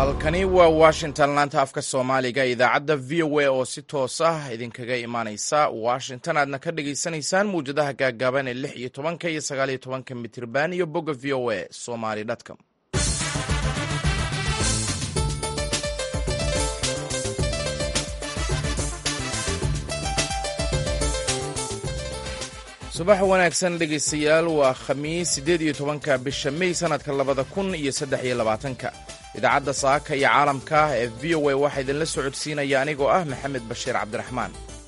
halkani waa washington laanta afka soomaaliga idaacadda v o a oo si toos ah idinkaga imaaneysa washington aadna ka dhagaysanaysaan mawjadaha gaagaaban ee lix iyo tobanka iyo sagaal iyo tobanka mitirban iyo bogga v o a somaly com subax wanaagsan dhegaystayaal waa khamiis siddeed iyo tobanka bisha mey sanadka labada kun iyo saddex iyo labaatanka idaacadda saaka iyo caalamka ee v o a waxaa idinla socodsiinaya anigoo ah maxamed bashiir cabdiraxmaan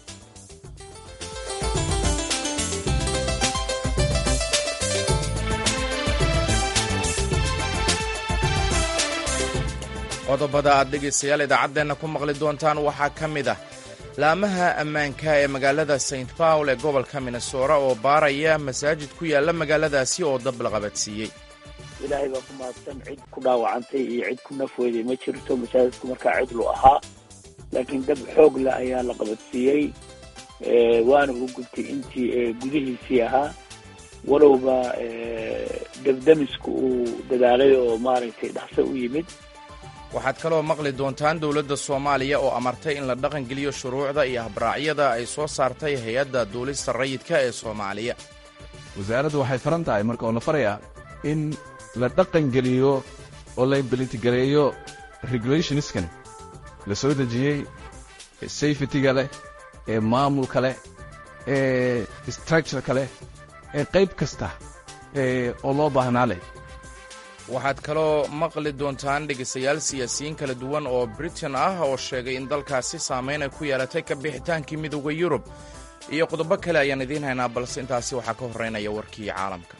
qodobada aad dhegaystayaal idaacaddeenna ku maqli doontaan waxaa ka mid ah laamaha ammaanka ee magaalada st paul ee gobolka minnesora oo baaraya masaajid ku yaalla magaaladaasi oo dab la qabadsiiyey ilaahay baa ku mahadsan cid ku dhaawacantay iyo cid ku nafweyday ma jirto masaajidku markaa cidlu ahaa laakiin dab xoog leh ayaa la qabadsiiyey waana u gubtay intii gudihiisii ahaa walowba dabdamisku uu dadaalay oo maaragtay dhaqso u yimid waxaad kaloo maqli doontaan dowladda soomaaliya oo amartay in la dhaqangeliyo shuruucda iyo habraacyada ay soo saartay hay-adda duulista rayidka ee soomaaliya wasaaraddu waxay faran tahay marka oo la farayaa in la dhaqangeliyo oo la imbilitigareeyo regulationiskan la soo dejiyey ee safetyga leh ee maamulka leh ee structureka leh ee qayb kasta oo loo baahnaa leh waxaad kaloo maqli doontaan dhegaystayaal siyaasiyiin kala duwan oo britain ah oo sheegay in dalkaasi saamayn ay ku yeelatay ka bixitaankii midooda yurub iyo qodobo kale ayaan idiin haynaa balse intaasi waxaa ka horreynaya warkii caalamka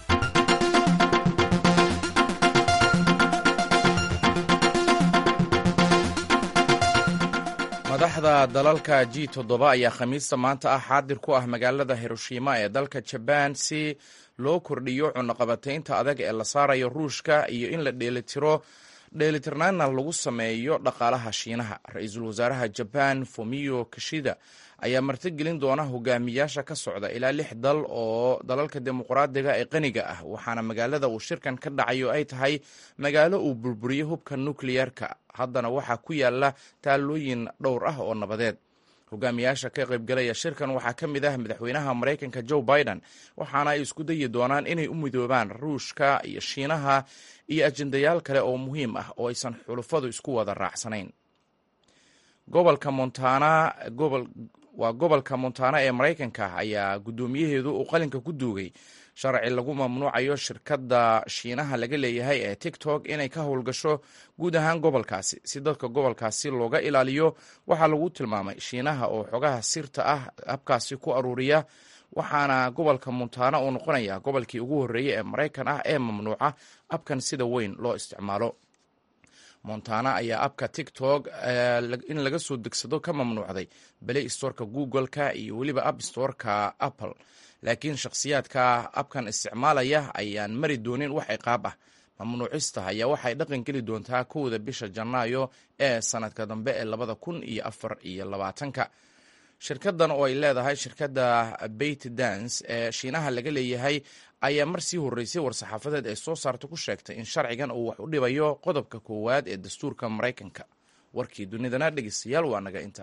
madaxda dalalka g toddoba ayaa khamiista maanta ah xaadir ku ah magaalada hiroshima ee dalka jabaan si loo kordhiyo cunaqabataynta adag ee la saarayo ruushka iyo in la dheelitiro dheelitirnaana lagu sameeyo dhaqaalaha shiinaha ra-iisul wasaaraha jabaan fumio kishida ayaa martigelin doona hogaamiyaasha ka socda ilaa lix dal oo dalalka dimuqraadiga ee qaniga ah waxaana magaalada uu shirkan ka dhacayo ay tahay magaalo uu burburiyo hubka nukliyeerka haddana waxaa ku yaala taalooyin dhowr ah oo nabadeed hogaamiyaasha ka qaybgalaya shirkan waxaa ka mid ah madaxweynaha maraykanka joe biden waxaana ay isku dayi doonaan inay u midoobaan ruushka iyo shiinaha iyo ajendayaal kale oo muhiim ah oo aysan xulufadu isku wada raacsanayn gobolka montana gobol waa gobolka montana ee maraykanka ayaa guddoomiyaheedu uu qalinka ku duugay sharci lagu mamnuucayo shirkadda shiinaha laga leeyahay ee tiktok inay ka howlgasho guud ahaan gobolkaasi si dadka gobolkaasi looga ilaaliyo waxaa lagu tilmaamay shiinaha oo xogaha sirta ah habkaasi ku aruuriya waxaana gobolka montana uu noqonaya gobolkii ugu horreeyey ee maraykan ah ee mamnuuca abkan sida weyn loo isticmaalo montana ayaa abka tiktok in laga soo degsado ka mamnuucday play storeka google-ka iyo weliba app storeka apple laakiin shakhsiyaadka abkan isticmaalaya ayaan mari doonin wax ciqaab ah mamnuucista ayaa waxay dhaqan geli doontaa kowda bisha janaayo ee sanadka dambe ee labada kun iyo afar iyo labaatanka shirkadan oo ay leedahay shirkadda bait dance ee shiinaha laga leeyahay ayaa mar sii horreysay war-saxaafadeed ay soo saarta ku sheegtay in sharcigan uu wax u dhibayo qodobka koowaad ee dastuurka maraykanka warkii dunidana dhegeystayaal waa naga inta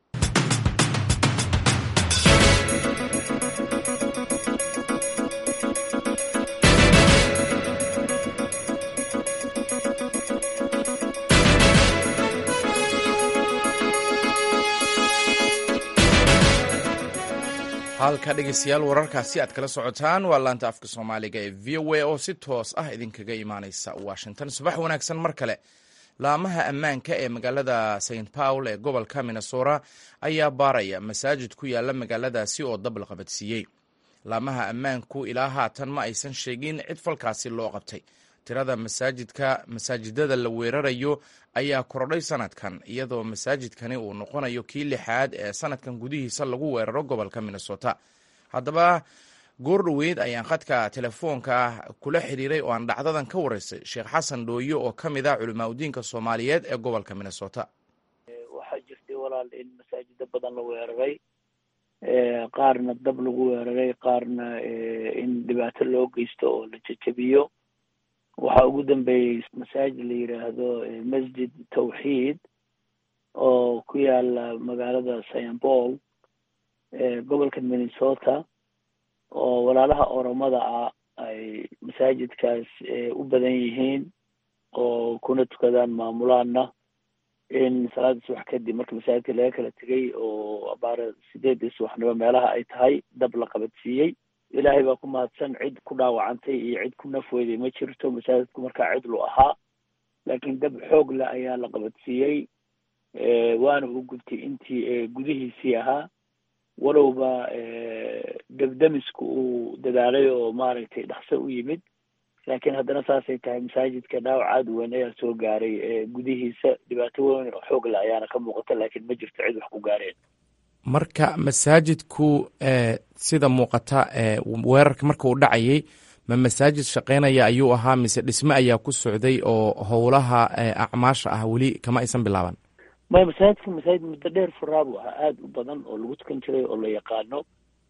halka dhegeystayaal wararkaasi aad kala socotaan waa laanta afka soomaaliga ee v o a oo si toos ah idinkaga imaaneysa washington subax wanaagsan mar kale laamaha ammaanka ee magaalada st paul ee gobolka minnesora ayaa baaraya masaajid ku yaala magaaladaasi oo dab la qabadsiiyey laamaha ammaanku ilaa haatan ma aysan sheegin cid falkaasi loo qabtay tirada masaajidka masaajidada la weerarayo ayaa kordhay sanadkan iyadoo masaajidkani uu noqonayo kii lixaad ee sanadkan gudihiisa lagu weeraro gobolka minnesota haddaba goor dhoweyd ayaan khadka telefoonka kula xiriiray oo aan dhacdadan ka wareysay sheekh xasan dhooyo oo ka mid ah culimaa udiinka soomaaliyeed ee gobolka minnesota waxaa jirtay walaal in masaajido badan la weeraray qaarna dab lagu weeraray qaarna in dhibaato loo geysto oo la jejebiyo waxaa ugu dambeeyey masaajid la yidhaahdo masjid tawxiid oo ku yaala magaalada saint paul gobolka minnesota oo walaalaha oromada ah ay masaajidkaas u badan yihiin oo kuna tukadaan maamulaana in salaada subax kadib marka masaajidka laga kala tegay oo abaara sideedii subaxnimo meelaha ay tahay dab la qabadsiiyey ilaahay baa ku mahadsan cid ku dhaawacantay iyo cid ku nafweyday ma jirto masaajidku markaa cidlu ahaa laakiin dab xoog leh ayaa la qabadsiiyey waana u gubtay intii gudihiisii ahaa walowba debdemisku uu dadaalay oo maaragtay dhaqso u yimid laakiin haddana saasay tahay masaajidka dhaawac aada weyn ayaa soo gaaray gudihiisa dhibaato weyn oo xoog leh ayaana ka muuqata laakiin ma jirto cid wax ku gaareen marka masaajidku sida muuqata weerarka marka uu dhacayay ma masaajid shaqeynaya ayuu ahaa mise dhisme ayaa ku socday oo howlaha acmaasha ah weli kama aysan bilaaban maya masaajidka masaajid muddo dheer furaa buu ahaa aada u badan oo lagu tukan jiray oo la yaqaano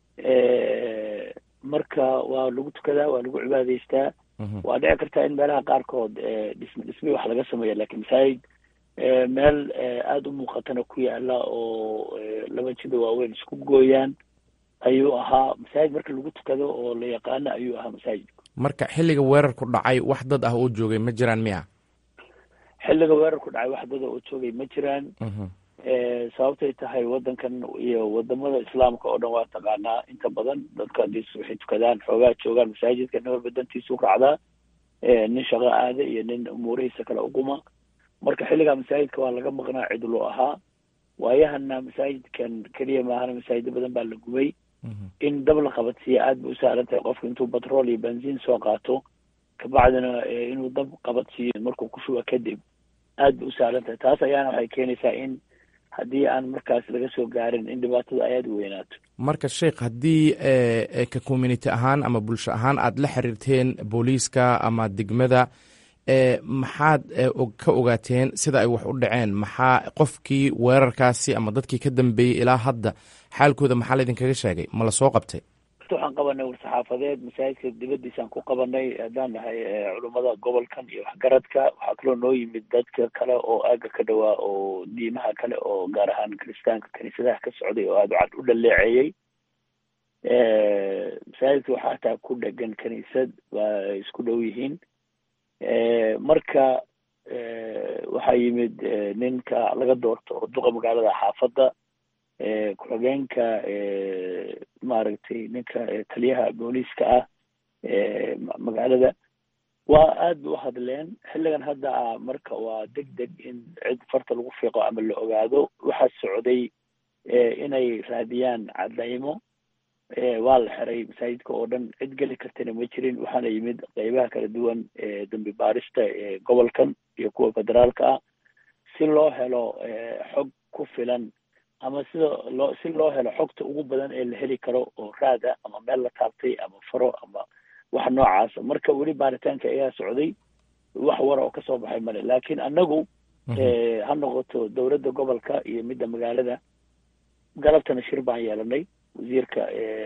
marka waa lagu tukadaa waa lagu cibaadaystaa waa dhici kartaa in meelaha qaarkood dhisme dhisme wax laga sameeya lakin masaajid meel aada u muuqatana ku yaala oo laba jida waaweyn isku gooyaan ayuu ahaa masaajid marka lagu tukado oo la yaqaano ayuu ahaa masaajidku marka xilliga weerarku dhacay wax dad ah oo joogay ma jiraan miya xilliga weerarku dhacay wax dada oo joogay ma jiraan sababtay tahay waddankan iyo wadamada islaamka oo dhan waa taqaanaa inta badan dadka hadii waxay tukadaan xoogaa joogaan masaajidka nin walba dantiisu raacdaa nin shaqo aada iyo nin umuurihiisa kale uquma marka xilligaa masaajidka waa laga maqnaa cidlo ahaa waayahana masaajidkan keliya maahana masaajida badan baa la gubay in dab la qabadsiiya aad bay usahlan tahay qofka intuu batrool iyo benziin soo qaato kabacdina inuu dab qabadsiiyo markuu ku shuba kadib aad bay usahlan tahay taas ayaana waxay keenaysaa in haddii aan markaas laga soo gaarin in dhibaatada ay aada u weynaato marka sheikh haddii ka community ahaan ama bulsho ahaan aad la xiriirteen booliiska ama degmada maxaad ka ogaateen sida ay wax u dhaceen maxaa qofkii weerarkaasi ama dadkii ka dambeeyey ilaa hadda xaalkooda maxaa laydinkaga sheegay ma la soo qabtay waxaan qabanay war-saxaafadeed masaajidka dibadiisaan ku qabanay haddaan nahay culummada gobolkan iyo waxgaradka waxaa kaloo noo yimid dadka kale oo aaga ka dhawaa oo diimaha kale oo gaar ahaan kiristaanka kaniisadaha ka socday oo aada cad u dhaleeceeyey masaajidka waxaa hataa ku dhegan kaniisad waa ay isku dhow yihiin marka waxaa yimid ninka laga doorto duqa magaalada xaafadda ku-xigeenka maaragtay ninka taliyaha booliiska ah magaalada waa aad ba u hadleen xilligan hadda ah marka waa deg deg in cid farta lagu fiiqo ama la ogaado waxaa socday inay raadiyaan cadaymo waa la xiray masaajidka oo dhan cid geli kartana ma jirin waxaana yimid qeybaha kala duwan dambi baarista gobolkan iyo kuwa federaalka ah si loo helo xog ku filan ama sida loo si loo helo xogta ugu badan ee la heli karo oo raada ama meel la taabtay ama faro ama wax noocaasa marka weli baaritaanka ayaa socday wax wara oo kasoo baxay male laakiin annagu ha noqoto dowladda gobolka iyo midda magaalada galabtana shir baan yeelanay wasiirka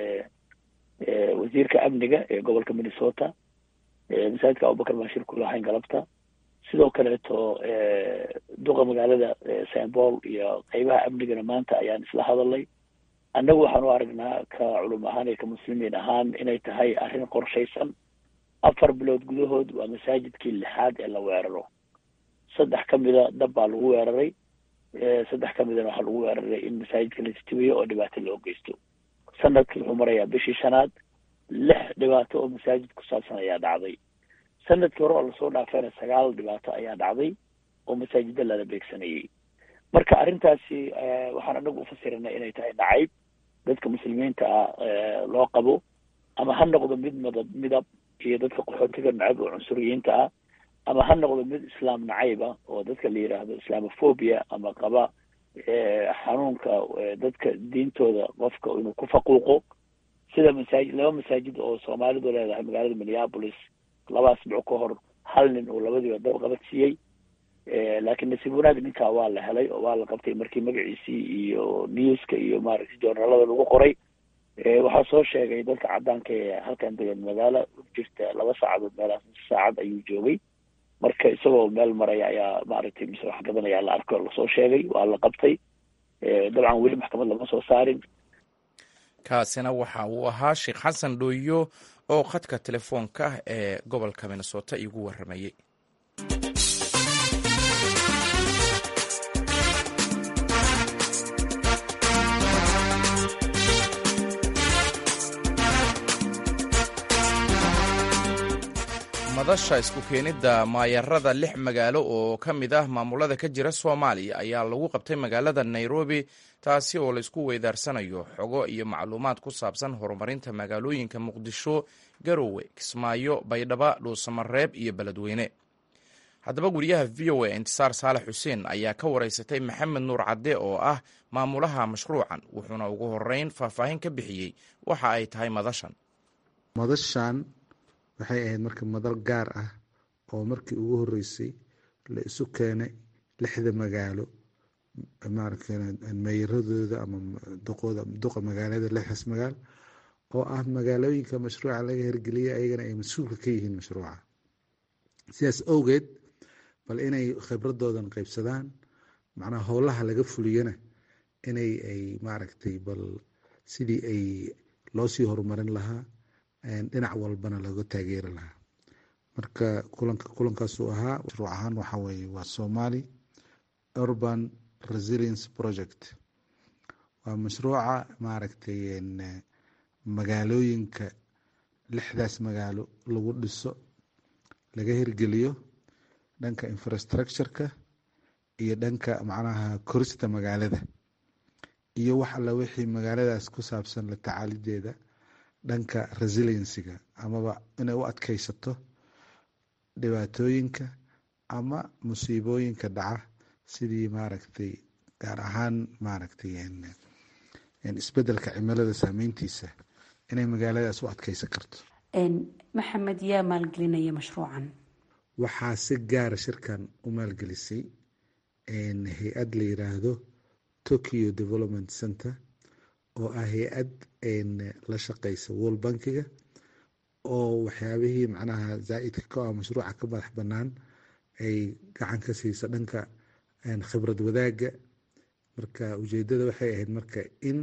wasiirka amniga ee gobolka minnesota masaajidka abubakar baan shir ku lahayn galabta sidoo kaleeto duqa magaalada saint paul iyo qeybaha amnigana maanta ayaan isla hadalnay annagu waxaan u aragnaa ka culum ahaan iyo ka muslimiin ahaan inay tahay arrin qorshaysan afar bilood gudahood waa masaajidkii lixaad ee la weeraro saddex ka mida dab baa lagu weeraray saddex ka midana waxaa lagu weeraray in masaajidka la istibiyo oo dhibaato loo geysto sanadkii wuxuu marayaa bishii shanaad lix dhibaato oo masaajid ku saabsan ayaa dhacday sanadkii hore oo lasoo dhaafayna sagaal dhibaato ayaa dhacday oo masaajida lala beegsanayay marka arrintaasi waxaan anagu ufasiranay inay tahay nacayb dadka muslimiinta ah loo qabo ama ha noqdo mid madab midab iyo dadka qaxootiga nacayb oo cunsuriyiinta ah ama ha noqdo mid islaam nacayb ah oo dadka la yidhaahdo islamophobia ama qaba xanuunka dadka diintooda qofka inuu ku faquuqo sida masaajid laba masaajid oo soomaalidu leedahay magaalada minneapolis laba asbuuc ka hor hal nin uu labadiiba dab qabadsiiyey laakiin nasiib wanaag ninkaa waa la helay oo waa la qabtay markii magaciisii iyo newska iyo maaragtay journalada lagu qoray waxaa soo sheegay dadka caddaanka ee halkan degan magaalo u jirta laba saacadood meelaas saacad ayuu joogay marka isagoo meel maraya ayaa maaragtay mise wax gadan ayaa la arko lasoo sheegay waa la qabtay dabcan weli maxkamad lama soo saarin kaasina waxa uu ahaa sheekh xasan dhooyo oo khadka telefoonka ee gobolka minnesota iigu warramayey madasha isku keenidda maayarada lix magaalo oo ka mid ah maamulada ka jira soomaaliya ayaa lagu qabtay magaalada nairobi taasi oo laysku weydaarsanayo xogo iyo macluumaad ku saabsan horumarinta magaalooyinka muqdisho garowe kismaayo baydhaba dhuusamareeb iyo beledweyne haddaba guryaha v o a intisaar saalax xuseen ayaa ka wareysatay maxamed nuur cadde oo ah maamulaha mashruucan wuxuuna ugu horeyn faahfaahin ka bixiyey waxa ay tahay madashan madashan waxay ahayd marka madal gaar ah oo markii ugu horeysay la isu keenay lixda magaalo meeyaradooda ama duqa magaalada lixdaas magaalo oo ah magaalooyinka mashruuca laga hirgeliyay ayagana ay mas-uulka ka yihiin mashruuca sidaas awgeed bal inay khibradoodan qaybsadaan macnaha howlaha laga fuliyana inay ay maaragtay bal sidii ay loosii horumarin lahaa dhinac walbana laga taageeri lahaa marka kulanka kulankaasuu ahaa mashruuc ahaan waxa weye waa somali urban resilience project waa mashruuca maaragtay magaalooyinka lixdaas magaalo lagu dhiso laga hirgeliyo dhanka infrastructureka iyo dhanka macnaha korista magaalada iyo wax alla wixii magaaladaas ku saabsan la tacaalideeda dhanka resiliencyga amaba inay u adkeysato dhibaatooyinka ama musiibooyinka dhaca sidii maaragtay gaar ahaan maaragtay isbedelka cimilada saameyntiisa inay magaaladaas u adkeysan karto maxamed yaa maalgelinaya mashruucan waxaa si gaara shirkan u maalgelisay hay-ad la yiraahdo tokyo development center oo ah hay-ad la shaqeysa world bankiga oo waxyaabihii macnaha zaa-idka ka ah mashruuca ka madax banaan ay gacan ka siisa dhanka khibrad wadaagga marka ujeedada waxay ahayd marka in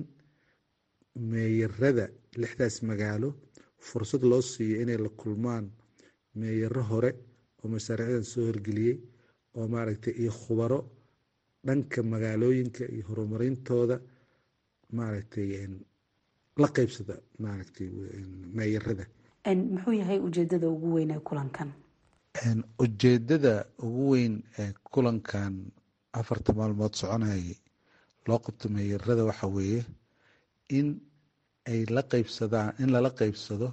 meeyarada lixdaas magaalo fursad loo siiyo inay la kulmaan meeyaro hore oo mashaariicdan soo horgeliyey oo maaragtay iyo khubaro dhanka magaalooyinka iyo horumarintooda maaragtay la qeybsada maaragtay meeyarada muxuu yahay ujeedada ugu weyn ee kulankan ujeedada ugu weyn ee kulankan afarta maalmood soconayay loo qabto meeyarada waxa weeye in ay la qeybsadaan in lala qeybsado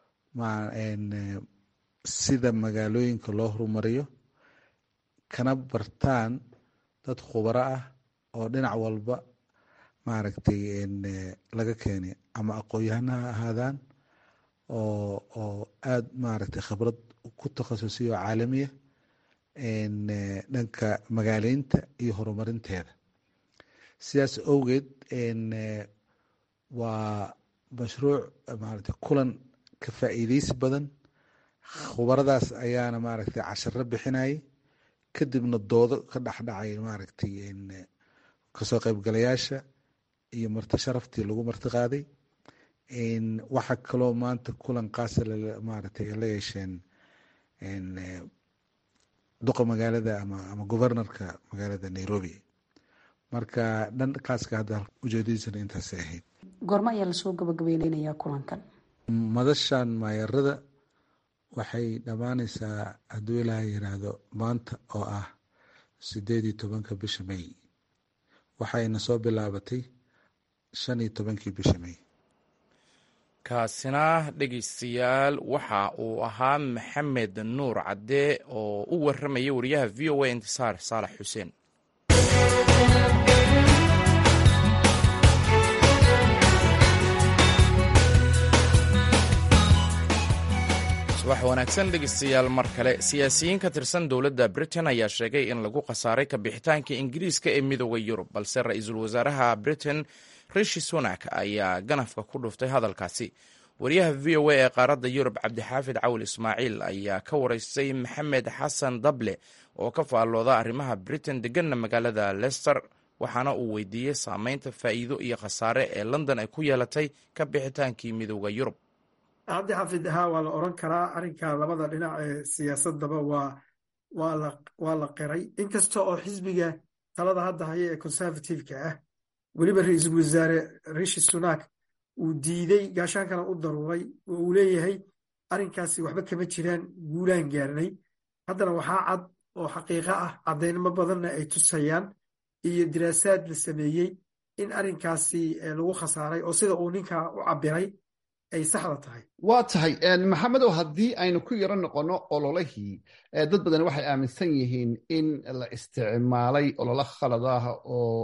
sida magaalooyinka loo horumariyo kana bartaan dad khubaro ah oo dhinac walba maaragtay laga keenay ama aqoon-yahana ha ahaadaan oo oo aada maaragtay khibrad ku takhasusay oo caalamiya dhanka magaaleynta iyo horumarinteeda sidaas awgeed waa mashruuc maaragtay kulan ka faa'iideysi badan khubaradaas ayaana maaragtay casharo bixinayay kadibna doodo ka dhexdhacay maaragtay kasoo qaybgalayaasha iyo marti sharaftii lagu marti qaaday waxaa kaloo maanta kulan qaasa maaragtay la yeesheen duqa magaalada ama ama governorka magaalada nairobi marka dhankaaska hadda ujeedadiisana intaasay ahayd goormo ayaa lasoo gabagabeynaya kulankan madashan maayarada waxay dhammaaneysaa hadduu ilaaha yiraahdo maanta oo ah sideed iyo tobanka bisha may waxayna soo bilaabatay shan iyo tobankii bisha may kaasina dhegeystayaal waxa uu ahaa maxamed nuur cadde oo u warramaya wariyaha v o a intisaar saalax xuseen subax wanaagsan dhegeystayaal mar kale siyaasiyiin ka tirsan dowladda britain ayaa sheegay in lagu khasaaray kabixitaanka ingiriiska ee midooda yurub balse ra-iisul wasaaraha britain rishi sunak ayaa ganafka ku dhuftay hadalkaasi wariyaha v o a ee qaaradda yurub cabdixaafid cawil ismaaciil ayaa ka waraystay maxamed xasan dable oo ka faallooda arrimaha britain deganna magaalada lester waxaana uu weydiiyey saameynta faa'iido iyo khasaare ee london ay ku yeelatay ka bixitaankii midooda yurub cabdi xafid haa waa la oran karaa arrinka labada dhinac ee siyaasadaba waa waa la qiray inkasta oo xisbiga talada hadda haya ee conservative-ka ah weliba ra-iisul wasaare rishi sunak uu diiday gaashaankana u daruuray oo uu leeyahay arrinkaasi waxba kama jiraan guulaan gaarnay haddana waxaa cad oo xaqiiqo ah caddaynimo badanna ay tusayaan iyo diraasaad la sameeyey in arrinkaasi lagu khasaaray oo sida uu ninkaa u cabiray ay saxda tahay waa tahay maxamedow haddii aynu ku yaro noqonno ololihii dad badan waxay aaminsan yihiin in la isticmaalay ololo khalad ah oo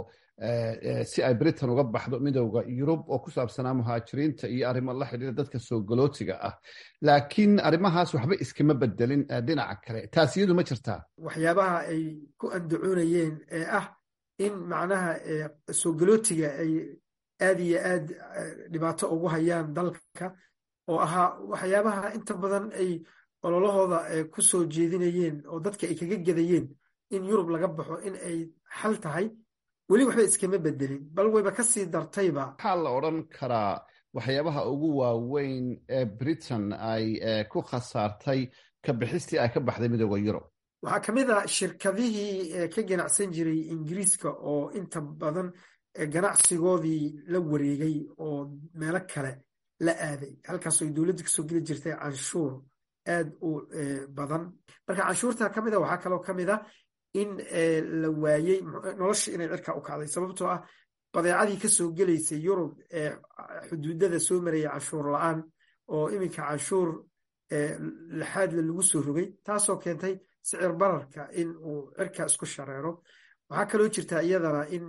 si ay britain uga baxdo midowda yurub oo ku saabsanaa muhaajiriinta iyo arrimo la xidhiira dadka soo galootiga ah laakiin arrimahaas waxba iskama bedelin dhinaca kale taas iyadu ma jirtaa waxyaabaha ay ku andacoonayeen ee ah in macnaha soo galootiga ay aad iyo aad dhibaato ugu hayaan dalka oo ahaa waxyaabaha inta badan ay ololahooda ku soo jeedinayeen oo dadka ay kaga gedayeen in yurub laga baxo in ay xal tahay weli waxba iskama bedelin bal wayba ka sii dartayba waxaa la odran karaa waxyaabaha ugu waaweyn ee britain ay ku khasaartay ka bixistii ay ka baxday midooda yurub waxaa ka mid a shirkadihii ka ganacsan jiray ingiriiska oo inta badan ganacsigoodii la wareegay oo meelo kale la aaday halkaasoo ay dowladda kasoo geli jirtay canshuur aad u badan marka canshuurta ka mid a waxaa kaloo ka mid a in la waayey nolosha inay cirka u kacday sababtoo ah badeecadii kasoo gelaysay yurub ee xuduudada soo maraya canshuur la-aan oo iminka canshuur laxaadla lagu soo rogay taasoo keentay sicir bararka in uu cirka isku shareero waxaa kaloo jirtaa iyadana in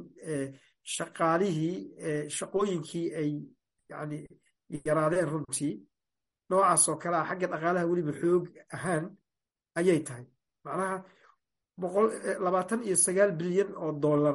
shaqaalihii shaqooyinkii ay yani yaraadeen runtii noocaas oo kale ah xagga dhaqaalaha weliba xoog ahaan ayay tahay macnaha labaatan iyo sagaal bilyan oo dollar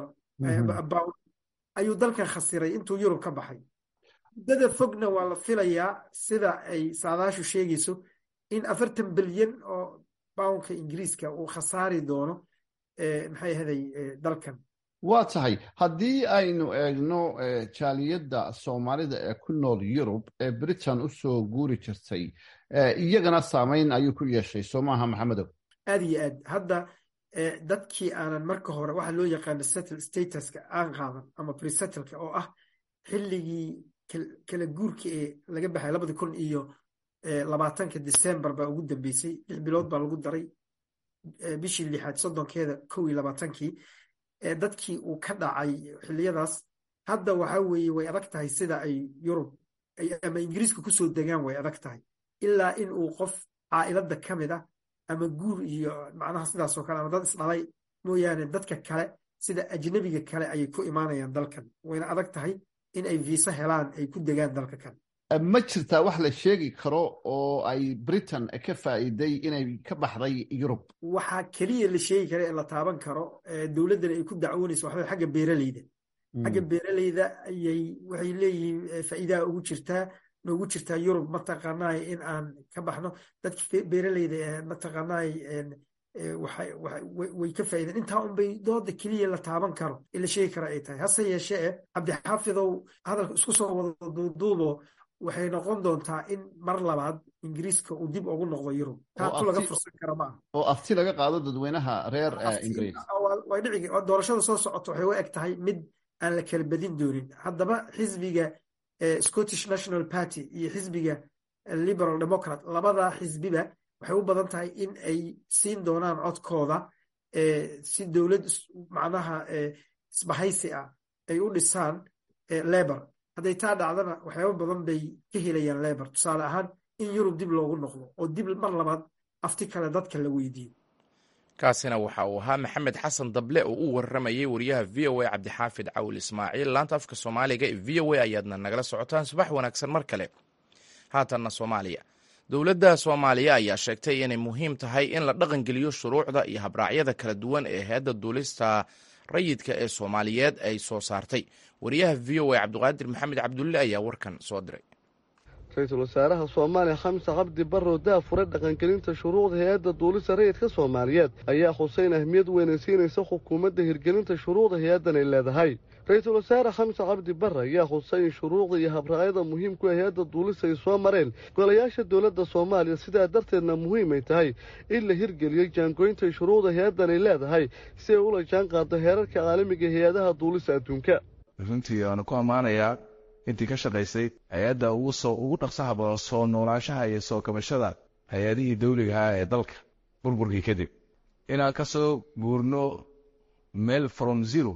ayuu dalkan khasiray intuu yurub ka baxay muddada fogna waa la filayaa sida ay saadaashu sheegayso in afartan bilyan oo bawnka ingiriiska uu khasaari doono maxay ahaday dalkan waa tahay haddii aynu eegno jaaliyadda soomaalida ee ku nool yurub ee britain u soo guuri jirtay iyagana saamayn ayuu ku yeeshay soo maaha maxamedow aad iyo aad hadda dadkii aanan marka hore waxa loo yaqaano settle statuska aan qaadan ama presettleka oo ah xilligii kala guurka ee laga baxay labadi kun iyo labaatanka december baa ugu dambeysay lix bilood baa lagu daray bishii lixaad soddonkeeda kow iyo labaatankii dadkii uu ka dhacay xiliyadaas hadda waxa weeye way adag tahay sida ay yurub ama ingiriiska kusoo degaan way adag tahay ilaa in uu qof caa'iladda ka mid ah ama guur iyo macnaha sidaasoo kale ama dad isdhalay mooyaane dadka kale sida ajnabiga kale ayay ku imaanayaan dalkan wayna adag tahay in ay viisa helaan ay ku degaan dalka kan ma jirtaa wax la sheegi karo oo ay britain ka faa'iiday inay ka baxday yurub waxaa keliya la sheegi kara ee la taaban karo dowladdana ay ku dacwoonayso waxaa xagga beeraleyda xagga beeraleyda ayay waxay leeyihiin faa'iidaha ugu jirtaa noogu jirtaa yurub mataqaanaay in aan ka baxno dadka beeraleyda ee mataqaanaay way ka faa'iideen intaa unbay dooda keliya la taaban karo ee la sheegi kara ay tahay hase yeeshee e cabdixaafidow hadalka isku soo wada duuduubo waxay noqon doontaa in mar labaad ingiriiska uu dib ugu noqdo yurub taatu laga fursan kara maaha oo afti laga qaado dadweynaha reer ingiriis way dhici doorashada soo socota waxay u eg tahay mid aan la kala badin doonin haddaba xisbiga scottish national party iyo xisbiga liberal democrat labada xisbiba waxay u badan tahay in ay siin doonaan codkooda si dowlad macnaha isbahaysi ah ay u dhisaan lebor hadday taa dhacdana waxyaaba badan bay ka helayaan lebor tusaale ahaan in yurub dib loogu noqdo oo dib mar labaad afti kale dadka la weydiiyo kaasina waxa uu ahaa maxamed xasan dable oo u warramayay wariyaha v o a cabdixaafid cawil ismaaciil laanta afka soomaaliga ee v o a ayaadna nagala socotaan subax wanaagsan mar kale haatanna soomaaliya dowladda soomaaliya ayaa sheegtay inay muhiim tahay in la dhaqangeliyo shuruucda iyo habraacyada kala duwan ee heedda duulista rayidka ee soomaaliyeed ay soo saartay wariyaha v o a cabdiqaadir maxamed cabdulle ayaa warkan soo diray ra-iisul wasaaraha soomaaliya xamse cabdi barrow daafure dhaqangelinta shuruucda hay-adda duulista rayidka soomaaliyeed ayaa xuseyn ahmiyad weynay siinaysa xukuumadda hirgelinta shuruucda hay-addan ay leedahay ra-iisul wasaare xamse cabdi barre ayaa xusay in shuruucda iyo habracyada muhiimku ee hay-adda duulista ay soo mareen golayaasha dowladda soomaaliya sidaa darteedna muhiimay tahay in la hirgeliyey jaangooynta shuruucda hay-addan ay leedahay si ay ula jaan qaado heerarka caalamiga hay-adaha duulista adduunka runtii waanu ku ammaanayaa intii ka shaqaysay hay-adda ugu soo ugu dhaqsaha badan soo noolaashaha iyo soo kabashada hay-adihii dawligaha ee dalka burburkii kadib inaan ka soo guurno meel from zero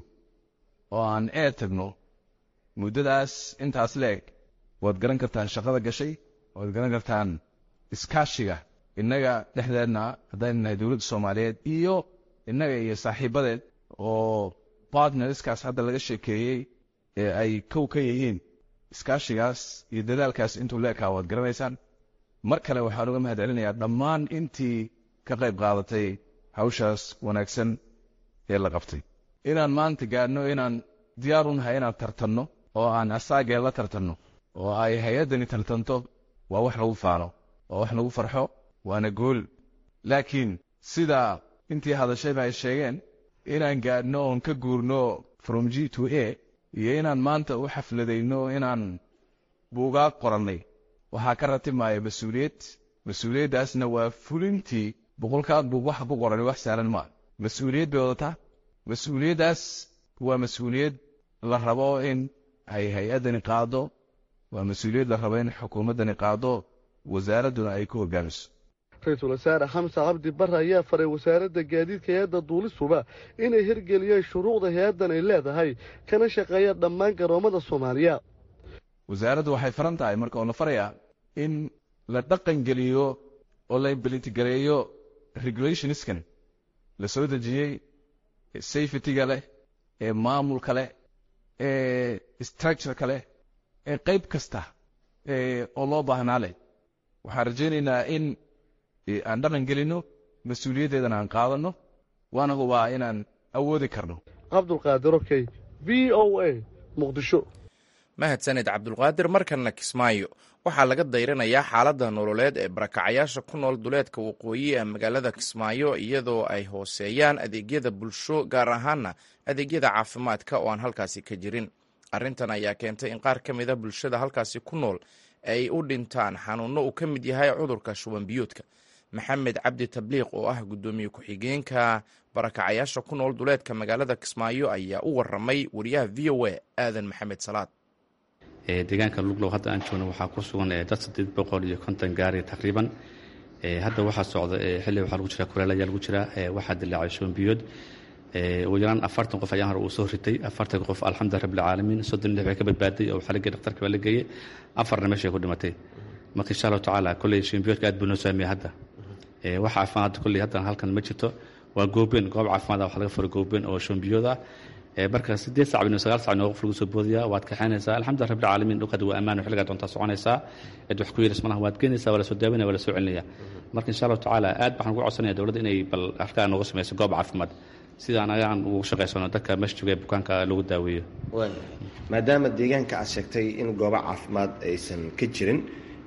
oo aan ee tagno muddadaas intaas leeg waad garan kartaan shaqada gashay waad garan kartaan iskaashiga innaga dhexdeedna haddaynu nahay dowladda soomaaliyeed iyo innaga iyo saaxiibadeed oo bartnerskaas hadda laga sheekeeyey ee ay kow ka yihiin iskaashigaas iyo dadaalkaas intuu leekaa waad garanaysaan mar kale waxaan uga mahad celinayaa dhammaan intii ka qayb qaadatay hawshaas wanaagsan ee la qabtay inaan maanta gaadhno inaan diyaar u nahay inaan tartanno oo aan asaagee la tartanno oo ay hay-addani tartanto waa wax lagu faano waa wax lagu farxo waana gool laakiin sidaa intii hadashayba ay sheegeen inaan gaadhno oon ka guurno from g to a iyo inaan maanta u xafladayno inaan buugaag qorannay waxaa ka ratibmaya mas-uuliyad mas-uuliyaddaasna waa fulintii boqolkaa buug waxa ku qorani wax saalan maa mas-uuliyad bay wadataa mas-uuliyaddaas waa mas-uuliyad la rabo in ay hay-addani qaado waa mas-uuliyad la rabo in xukuumaddani qaado wasaaradduna ay ku hoggaamiso ra-iisul wasaare xamse cabdi barre ayaa faray wasaaradda gaadiidka hay-adda duulisuba inay hirgeliyeen shuruucda hay-addan ay leedahay kana shaqeeyaan dhammaan garoommada soomaaliya wasaaraddu waxay faran tahay marka oo la farayaa in la dhaqan geliyo oo la imbilitigareeyo regulationiskan la soo dejiyey safetyga leh ee maamulka leh ee structureka leh ee qayb kasta oo loo baahnaa leh waxaan rajaynaynaa in aan dhaqan gelinno mas-uuliyaddeedana aan qaadanno waana hubaa inaan awoodi karno cabdulqaadir okey v o a muqdisho mahadsaned cabdulqaadir markanna kismaayo waxaa laga dayranayaa xaaladda nololeed ee barakacayaasha ku nool duleedka waqooyi ee magaalada kismaayo iyadoo ay hooseeyaan adeegyada bulsho gaar ahaana adeegyada caafimaadka oo aan halkaasi ka jirin arrintan ayaa keentay in qaar ka mida bulshada halkaasi ku nool ay u dhintaan xanuunno uu ka mid yahay cudurka shubanbiyoodka maxamed cabdi tabliiq oo ah guddoomiye ku-xigeenka barakacayaasha ku nool duleedka magaalada kismaayo ayaa u waramay wariyaha v o a aadan maxamed salaad deegaanka luglow hadda aan joogno waxaa ku sugan dad sideed boqol iyo konton gaari taqriiban hadda waxaa socda xilli waxaa lagu jira kuleel ayaa lagu jira waxaa dilaacay shubanbiyood ugu yaraan afartan qof ayaan hore uu soo ritay afartan qof alxamdulilah rabbilcaalamiin soddon lix bay ka badbaaday oo xaligii dhakhtarka baa la geeyey afarna meeshay ku dhimatay marka insha allahu tacaala kolley shubanbiyoodka aad buu noo saameeyey hadda wax caafimaad hadda kolley haddan halkan ma jirto waa goobeen goob caafimaad waxa laga furay goobeen oo shubanbiyood ah marka sideed sac bino sagaal sac noo qof lagu soo boodaya waad kaxaynaysaa alxamdulilah rabbil caalamiin dhulkaad waa ammaan xilligaa doontaa soconaysaa cid wax ku yeelis malaha waad geenaysaa waa la soo daawanaya waa la soo celinaya marka insha allahu tacaala aad waxaan ugu codsanaya dowladda inay bal halkaa nooga samayso goob caafimaad sida anaga aan ugu shaqaysano dadka meesha jooga ee bukaanka lagu daaweeyo maadaama deegaanka aad sheegtay in goobo caafimaad aysan ka jirin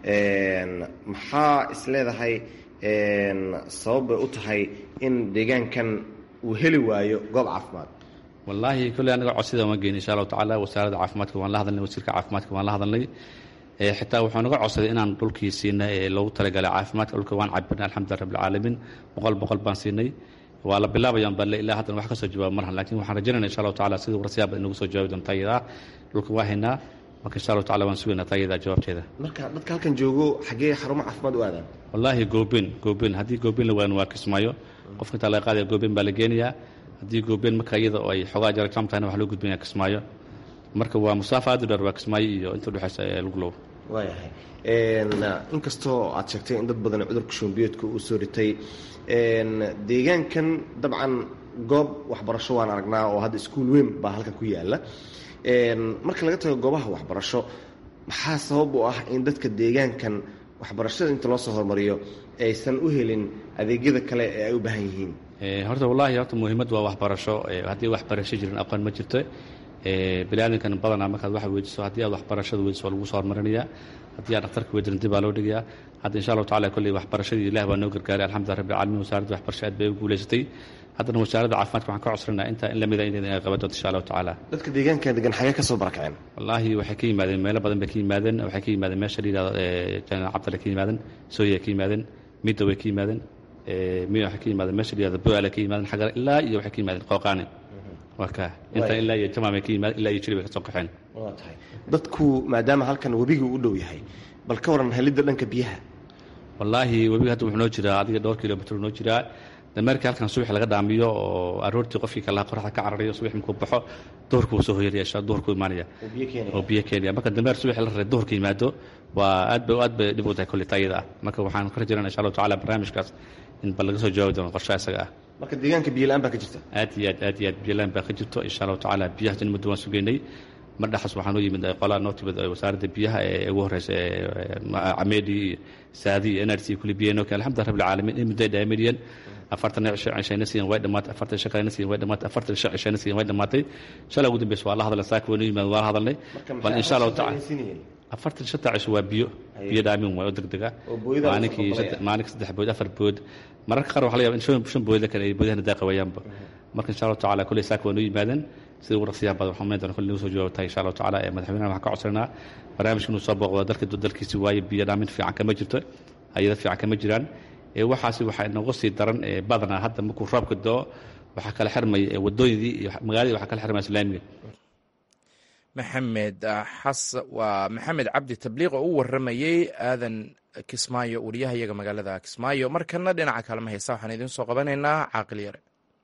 maxaa isleedahay sabab bay u tahay in deegaankan uu heli waayo goob caafimaad wallaahi kolley anaga codsida ma geyn insha allahu tacaala wasaaradda caafimaadka waan la hadalnay wasiirka caafimaadka waan la hadalnay xitaa wuxuu naga codsaday inaan dhulkii siinay ee loogu talagalay caafimaadka dhulka waan cabirnay alxamdulilah rabbilcaalamiin boqol boqol baan siinay waa la bilaabayaan balle ilaa haddan wax ka soo jawaaba marhan lakin waxaan rajaynayna insha allahu tacala sidii warsiyaaba inagu soo jawaabi doonta iyadaa dhulka waa haynaa marka insha allahu tacala waan sugaynaa taa iyadaa jawaabteeda marka dadka halkan joogo xaggee xarumo caafimaad u aadaan wallaahi goobeen goobeen haddii goobeen la waano waa kismaayo qofka intaa laga qaadaya goobeen baa la geenayaa haddii goobeen marka iyada oo ay xoogaa jara jam tahayna wax loo gudbinaya kismaayo marka waa musaafa aad u dheer waa kismaayo iyo inta udhexaysa ee luglow waayahay inkastoo aad sheegtay in dad badan cudurka shubanbiyoodka uu soo ritay deegaankan dabcan goob waxbarasho waan aragnaa oo hadda iskuul weyn baa halkan ku yaala marka laga tago goobaha waxbarasho maxaa sabab u ah in dadka deegaankan waxbarashada inta loo soo hormariyo aysan u helin adeegyada kale ee ay u baahan yihiin horta wallaahi horta muhiimad waa waxbarasho haddii waxbarasho jirin aqoon ma jirto biniaadankan badanaa markaad wax weydiiso haddii aad waxbarashada weydiso waa lagu soo hormarinaya haddii aad dhakhtarka weydirin dib baa loo dhigayaa hadda insha allahu tacala kolley waxbarashadii ilah baa noo gargaaray alxamdulilah rabbi alamiin wasaaradda waxbarasho aad bay u guulaysatay haddana wasaaradda caafimaadka waxaan ka codsananaa intaa in lamida in ay qaban doonto insha allahu tacaala dadka deegaanka degan xagee ka soo barakaceen wallaahi waxay ka yimaadeen meelo badan bay ka yimaadeen waxay ka yimaadeen meesha la yidhahdo janan cabdale ka yimaadeen sooya ka yimaadeen midda way ka yimaadeen mi waxay ka yimaadeen meesha la yidhahdo boale ka yimaadeen xagar ilaa iyo waxay ka yimaadeen qooqaane waa ka inta ilaa iyo jamaamay ka yimaadeen ilaa iyo jiri bay ka soo qaxeen waa tahay dadku maadaama halkan webiga u dhow yahay bal ka waran helidda dhanka biyaha wallaahi webiga hadda wuxuu noo jiraa adiga dhowr kilomitr noo jiraa dameerkii halkan subax laga dhaamiyo oo aroortii qofkii kalaha qoraxda ka cararayo subax markuu baxo duhurku wuu soo hoyanaya duhurku imaanaya oo biyo keenaya marka dameer subax la raray duhurka yimaado waa aad bay aad bay dhib u tahay kolley taayada ah marka waxaan ka rajayna insha allahu tacala barnaamijkaas in bal laga soo jawaabi doono qorshaha isaga ah marka deegaanka biyola-aan baa ka jirta aad iyo aad aad iyo aad biyola-aan baa ka jirto insha allahu tacala biyahaas in muddo waan sugeynay mar dhexas waxaa noo yimid qolaa noo timid wasaaradda biyaha ee ugu horeysa cameedi iyo saadi iyo nrc kulli biyaha noo keen alxamdulillah rabbil caalamiin in muddo ay dhaamidiyeen afartan cishayna siiyan way dhamaatay afartan shan kalena siiyan way dhamaatay afartan shan cishayna siiyan way dhamaatay shalay ugu dambeysa waa la hadalnay saaka waynu yimaad waa la hadalnay bal insha allahu tacala afartan shanta cisho waa biyo biyo dhaamin waay oo degdega maalinkii maalinkii saddex bood afar bood mararka qaar waxa la yaba in shan booda kale ay boodahana daaqawayaanba marka insha allahu tacala kulley saaka waynu yimaadeen sida ugu raqsiyaha badan waxaan doona kulli nagu soo jawaabtahay insha allahu tacala ee madaxweynaha waxaan ka codsananaa barnaamijka inuu soo booqdo dalka dalkiisi waaye biyo dhaamin fiican kama jirto hayado fiican kama jiraan waxaasi waxaa inooga sii daran badanaa hadda markuu roobka doo waxaa kala xirmaya wadooyadii iyo magaaladii waxaa kala xirmaya islaamiga maxamed xas waa maxamed cabdi tabliiq oo u waramayey aadan kismaayo wariyahayaga magaalada kismaayo markana dhinaca kalema haysa waxaan idiin soo qabanaynaa caaqil yare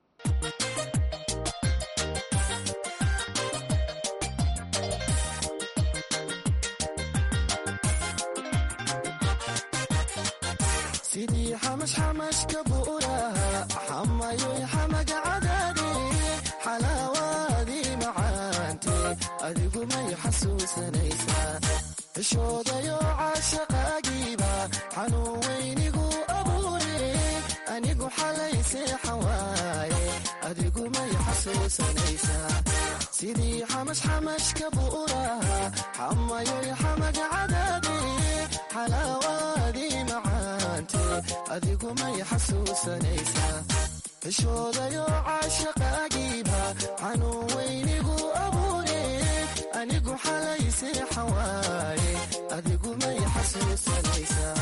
sidii xamashxamashka buuraha xamayoy xamaga cadaade xalaawaadii macaante adigu may xasuusanaysaa xishoodayo caashaqaagiiba xanuun weynigu abuure anigu xalay seexan waaye adigu may xasuusanaysaa sidii xamashxamashka buuraha xamayoy xamaga cadaade xalaawaadii macaante adigu may xasuusanaysaa xishoodayo caashaqaagiiba xanuun weynigu abuure anigu xalay seexan waaye adigu may xasuusanaysaa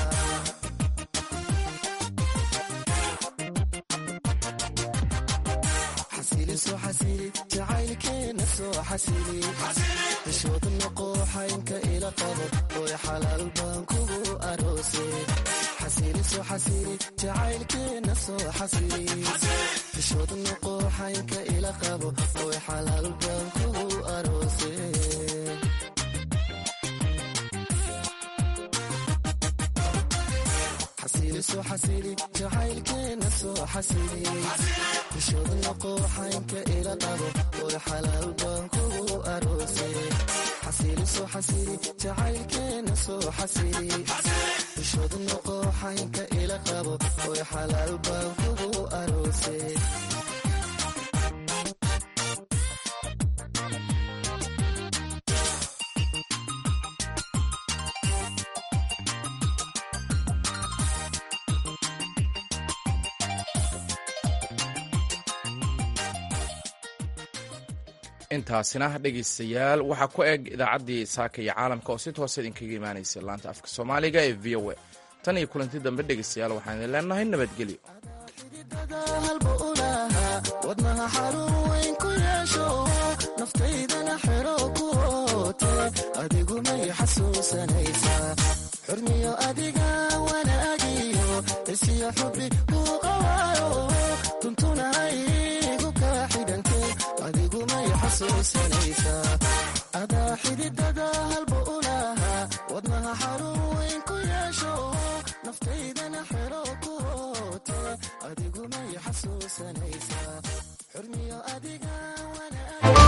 xasiliso xasili jacaylkeena soo xasili xishooda noqooxaynka ila qabo oy xalaal baan kugu aroose xasiliso xasili jacaylkeena soo xasili xishooda noqooxaynka ila qabo oy xalaal baan kugu aroose xasiliso xasili jacaylkeena soo xasili xishooda noqooxaynka ila qabo oy xalaal baan kugu aroose xasiliso xasili jacaylkeena soo xasili xishooda noqooxaynka ila qabo oy xalaal baan kugu aroose intaasina dhegaystayaal waxaa ku eg idaacaddii saaka iyo caalamka oo si toosa idinkaga imaanaysa laanta afka soomaaliga ee v o a tan iyo kulanti dambe dhegaystayaal waxaan idin leenahay nabadgelyo wadnaha xarun weyn ku yeesho naftaydana xero ku oote adigu may xasuusanaysaa xurmiyo adiga wanaagiyo isiyo xubbi kuu qawaayo tuntunahaygu kaa xidhante adigu may xasuusanaysaa adaa xididada halba u lahaa wadnaha xarun weyn ku yeesho naftaydana xero ku oote adigu may xasuusanaysaa xurmiyo adiga wanaagiyo